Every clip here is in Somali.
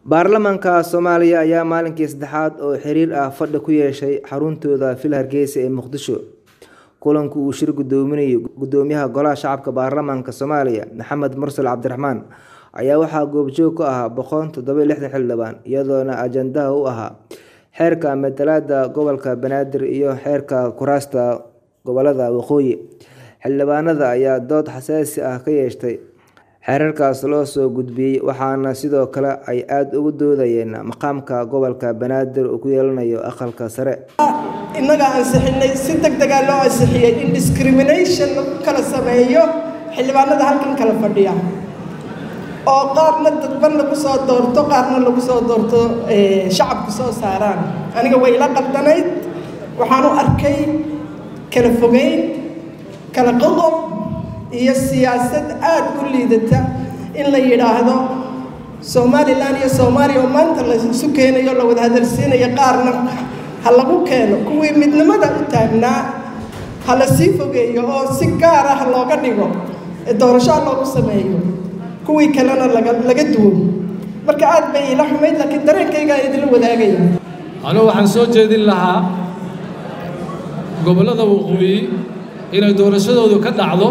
baarlamaanka soomaaliya ayaa maalinkii saddexaad oo xiriir ah fadhi ku yeeshay xaruntooda fil hargeysa ee muqdisho kulanku uu shir gudoominayay gudoomiyaha golaha shacabka baarlamaanka soomaaliya maxamed mursal cabdiraxmaan ayaa waxaa goobjoog ka ahaa boqol toddoba lixdan xildhibaan iyadoona ajandaha u ahaa xeerka matalaada gobolka banaadir iyo xeerka kuraasta gobolada waqooyi xildhibaanada ayaa dood xasaasi ah ka yeeshtay xeerarkaas loo soo gudbiyey waxaana sidoo kale ay aada ugu doodayeen maqaamka gobolka banaadir uu ku yeelanayo aqalka sare innaga ansixinay si deg degaa loo ansixiyey in discrimination lagu kala sameeyo xildhibaanada halkan kala fadhiya oo qaarna dadban lagu soo doorto qaarna lagu soo doorto shacabku soo saaraan aniga way ila qaldanayd waxaan u arkay kala fogeyn kala qodob iyo siyaasad aada u liidata in la yidhaahdo somalilan iyo soomaaliya oo maanta la isu keenayo la wada hadalsiinayo qaarna ha lagu keeno kuwii midnimada u taagnaa ha la sii fogeeyo oo si gaar ah looga dhigo doorasho loogu sameeyo kuwii kalena laga laga duwo marka aad bay ila xumayd laakiin dareenkaygaa idinla wadaagaya anugu waxaan soo jeedin lahaa gobollada waqooyi inay doorashadoodu ka dhacdo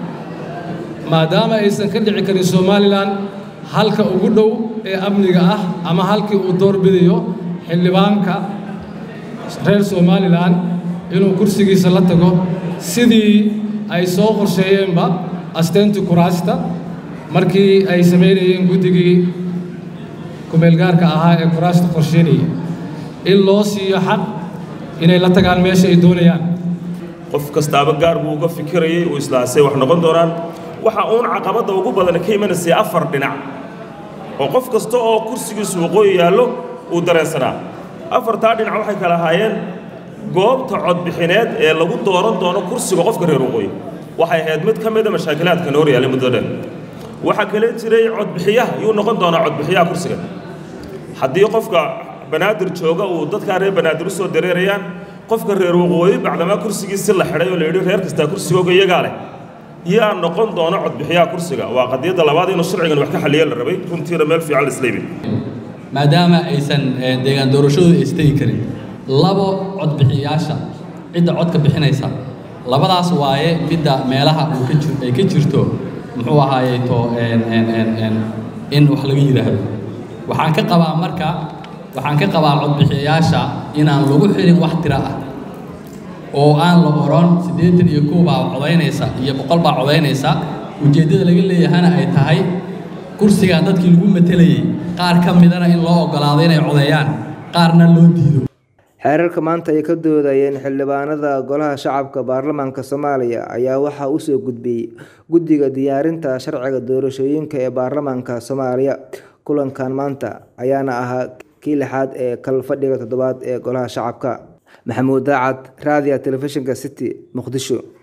maadaama aysan ka dhici karin somalilan halka ugu dhow ee amniga ah ama halkii uu doorbidayo xildhibaanka reer somalilan inuu kursigiisa la tago sidii ay soo qorsheeyeenba asteyntii kuraasta markii ay samaynayeen guddigii kumeelgaarka ahaa ee kuraasta qorsheynaya in loo siiyo xaq inay la tagaan meesha ay doonayaan qof kastaaba gaar buu uga fikirayay uu islaasay wax noqon doonaan waxa uun caqabadda ugu badan ka imanaysay afar dhinac oo qof kasta oo kursigiisu waqooyi yaallo uu dareensanaa afartaa dhinac waxay kala ahaayeen goobta codbixineed ee lagu dooran doono kursiga qofka reer waqooyi waxay ahayd mid ka mida mashaakilaadka noor yaallay muddo dheer waxaa kale jiray codbixiyaha yuu noqon doonaa codbixiyaha kursiga haddii qofka banaadir jooga uu dadkaa reer banaadir u soo dareerayaan qofka reer waqooyi bacdamaa kursigiisi la xidhay oo la yidhi reer kastaa kursigooga iyagaa leh yaa noqon doono codbixiyaha kursiga waa qadiyadda labaad inuu sharcigan wax ka xaliya la rabay runtiina meel fiican la isleebi maadaama aysan deegaan doorashadooda istegi karin labo codbixiyaasha cidda codka bixinaysa labadaas waaye midda meelaha uu ka jir ay ka jirto muxuu ahaaye to in wax laga yidhaahdo waxaan ka qabaa marka waxaan ka qabaa codbixiyayaasha inaan lagu xirin wax tira ah oo aan la oran siddeetan iyo kow baa codaynaysa iyo boqol baa codaynaysa ujeeddada laga leeyahana ay tahay kursigan dadkii lagu matelayay qaar ka midana in loo oggolaado inay codeeyaan qaarna loo diido xeerarka maanta ay ka doodayeen xildhibaanada golaha shacabka baarlamaanka soomaaliya ayaa waxaa usoo gudbiyey guddiga diyaarinta sharciga doorashooyinka ee baarlamaanka soomaaliya kulankan maanta ayaana ahaa kii lixaad ee kal fadhiga toddobaad ee golaha shacabka maxamuud daacad raadiya telefishinka city muqdisho